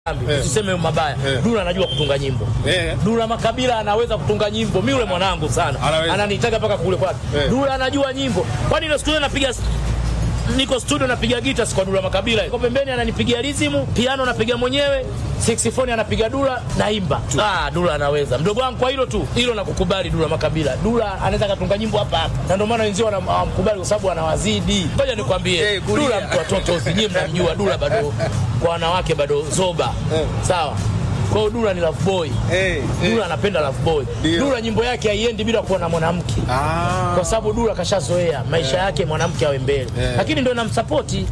Eh. tuseme mabaya Eh. Dula anajua kutunga nyimbo Eh. Dula Makabila anaweza kutunga nyimbo. Mimi yule mwanangu sana Anaweza. ananitaka mpaka kule kwake. Eh. Dula anajua nyimbo, kwani ile studio napiga niko studio napiga gita kwa Dula Makabila, iko pembeni ananipigia rizimu, piano napiga mwenyewe, saxophone anapiga Dula, naimba. Ah, Dula anaweza mdogo wangu, kwa hilo tu hilo nakukubali. Dula Makabila, Dula anaweza katunga nyimbo hapa hapa, na ndio maana wenzio wanam- hawamkubali kwa sababu anawazidi. Ngoja nikwambie, Eh, kulia. Dula mtu wa toto, nyinyi mnamjua Dula bado kwa wanawake bado zoba, Eh. sawa. Kwa hiyo Dula ni love boy. Eh, eh. Dula anapenda love boy. Ndio. Dula nyimbo yake haiendi bila kuwa na mwanamke, Ah. kwa sababu Dula kashazoea maisha yake mwanamke awe mbele, Eh. lakini ndio namsapoti.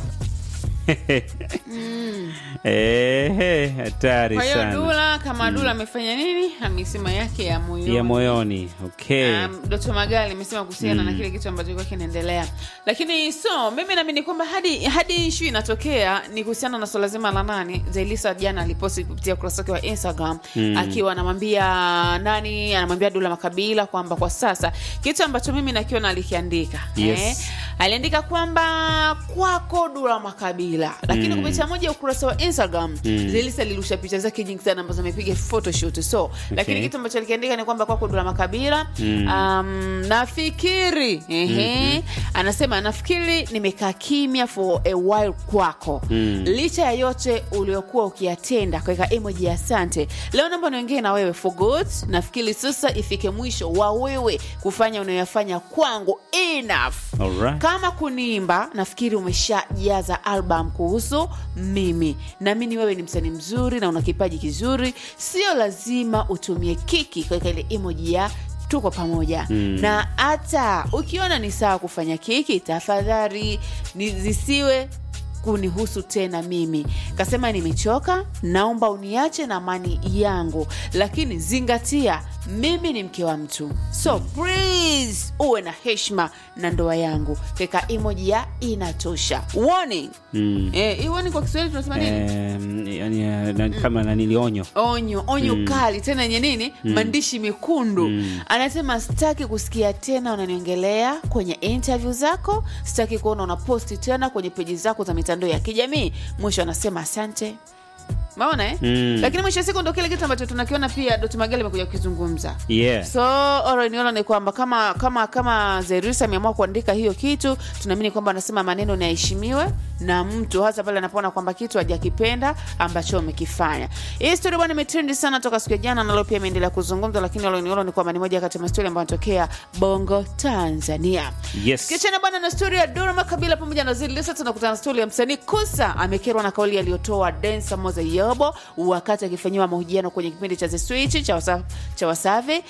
Ehe, hatari Kwa hiyo sana Dula kama Dula amefanya nini? Amesema yake ya moyoni. ya moyoni. Okay. Um, Doto Magali amesema kuhusiana na kile kitu ambacho kilikuwa kinaendelea, lakini so mimi naamini kwamba hadi hadi ishu inatokea ni kuhusiana na swala zima la nani. Zailisa jana aliposti kupitia ukurasa wake wa Instagram akiwa anamwambia nani, anamwambia Dula Makabila kwamba kwa sasa kitu ambacho mimi nakiona alikiandika Yes. aliandika kwamba kwako Dula Makabila, lakini Mm. kupitia moja ya ukurasa wa Instagram Zailisa alirusha picha zake nyingi sana ambazo amepiga photoshoot so lakini kitu ambacho alikiandika ni kwamba kwako Dula Makabila um, nafikiri ehe, anasema nafikiri nimekaa kimya for a while kwako licha ya yote uliokuwa ukiyatenda, kaweka emoji ya asante. Leo naomba niongee na wewe for good. Nafikiri sasa ifike mwisho wa wewe kufanya unayoyafanya kwangu enough. Alright. Kama kuniimba, nafikiri umeshajaza album kuhusu mimi. Naamini wewe ni msanii mzuri na una kipaji kizuri, sio lazima utumie kiki kuweka ile emoji ya tuko pamoja na hata ukiona ni sawa kufanya kiki, tafadhali ni zisiwe kunihusu tena mimi. Kasema nimechoka, naomba uniache na amani yangu, lakini zingatia mimi ni mke wa mtu, so please uwe na heshima na ndoa yangu. Keka emoji ya inatosha warning. Mm. Eh, hii warning kwa Kiswahili tunasema nini? Em, yani, eh, na- kama nanili onyo onyo onyo kali tena yenye nini maandishi mekundu anasema sitaki kusikia tena unaniongelea kwenye interview zako sitaki kuona unaposti tena kwenye peji zako za mitandao ya kijamii mwisho anasema asante maona eh? Mm. lakini mwisho wa siku ndo kile kitu ambacho tunakiona pia dot magali amekuja kukizungumza yeah. so oraniolo ni kwamba kama kama kama Zairusi ameamua kuandika hiyo kitu tunaamini kwamba anasema maneno ni yaheshimiwe na mtu hasa pale anapoona kwamba kitu hajakipenda ambacho umekifanya hii story bwana imetrendi sana toka siku ya jana na leo pia imeendelea kuzungumzwa lakini oraniolo ni kwamba ni moja kati ya mastori ambayo anatokea bongo tanzania Yes. kiachana bwana na stori ya Dora Makabila pamoja na Zilisa, tunakutana na stori ya msanii Kusa amekerwa na kauli aliyotoa Densa Moza Yobo wakati akifanyiwa mahojiano kwenye kipindi cha The Switch cha Wasa- cha Wasafi